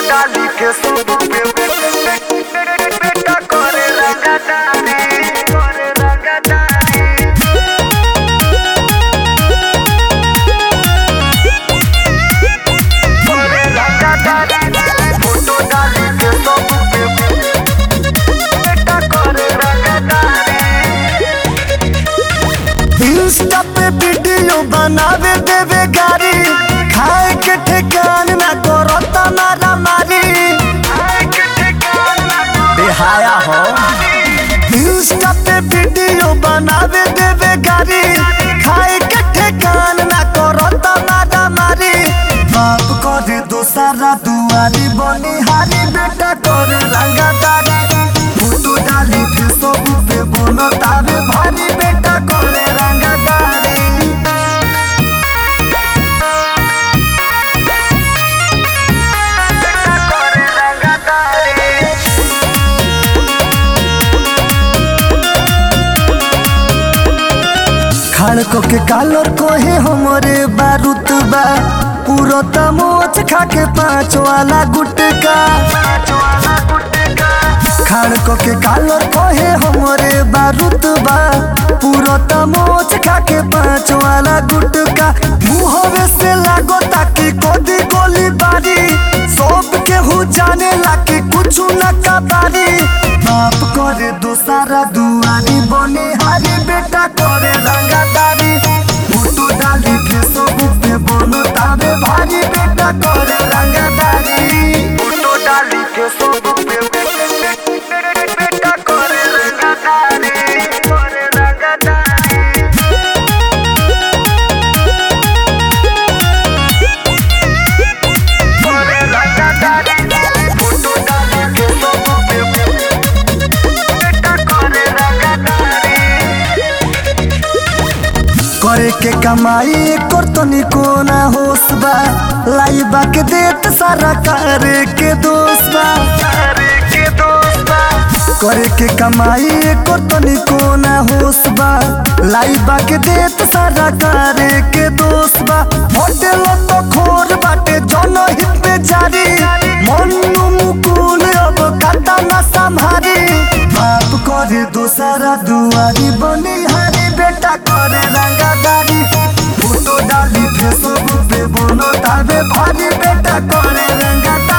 डाली के सब पे बेटा करे रंगदारी करे रंगदारी करे रंगदारी फोटो डाली के सब पे बेटा करे रंगदारी इंस्टा पे वीडियो बनावे देवे गारी खाए के ठेकान ना करता मारा मारी बेहाया हो इंस्टा पे वीडियो बनावे देवे गारी खाए के ठेकान ना करता मारा मारी बाप करे दोसारा दुआरी बनिहारी बेटा करे रंगदारी फोटो डाली फेसबुक पे बोलो तावे भारी बेटा करे रंगदारी करे रंगदारी खाड़को के कालर कोहे हमरे बारूद बा पूरो तमोच खा के पाँच वाला गुटका खाड़को के कालर कोहे हमरे बारूद बा पूरो तमोच खा के पाँच वाला गुटका मुहवे से लागो ताकि कोदी गोली बारी सब केहू जाने लाके कुछ न कबारी बाप करे दोसारा दुआरी बने हारी बेटा करे रंगदारी फोटो डाली फेसबुक पे बोलो तावे भारी बेटा करे रंगदारी फोटो डाली के सब पे बेटा करे रंगदारी करे रंगदारी करे रंगदारी फोटो डाली के सब पे बेटा करे रंगदारी करे के कमाई कर तनी कोना होश बा लाइबा के देत सारा करे के दोस्त बा करे के दोस्ता करे के कमाई को तनी कोना होश बा लाइबा के देत सारा करे के दोस्त बा होटल तो खोर बाटे जन हित में जारी मनु मुकुल अब काटा ना संभारी बाप करे दोसारा दुआरी बनी हारी बेटा करे रंगादारी फोटो डाली फेसबुक पे बोलो ताबे भारी बेटा करे रंगादारी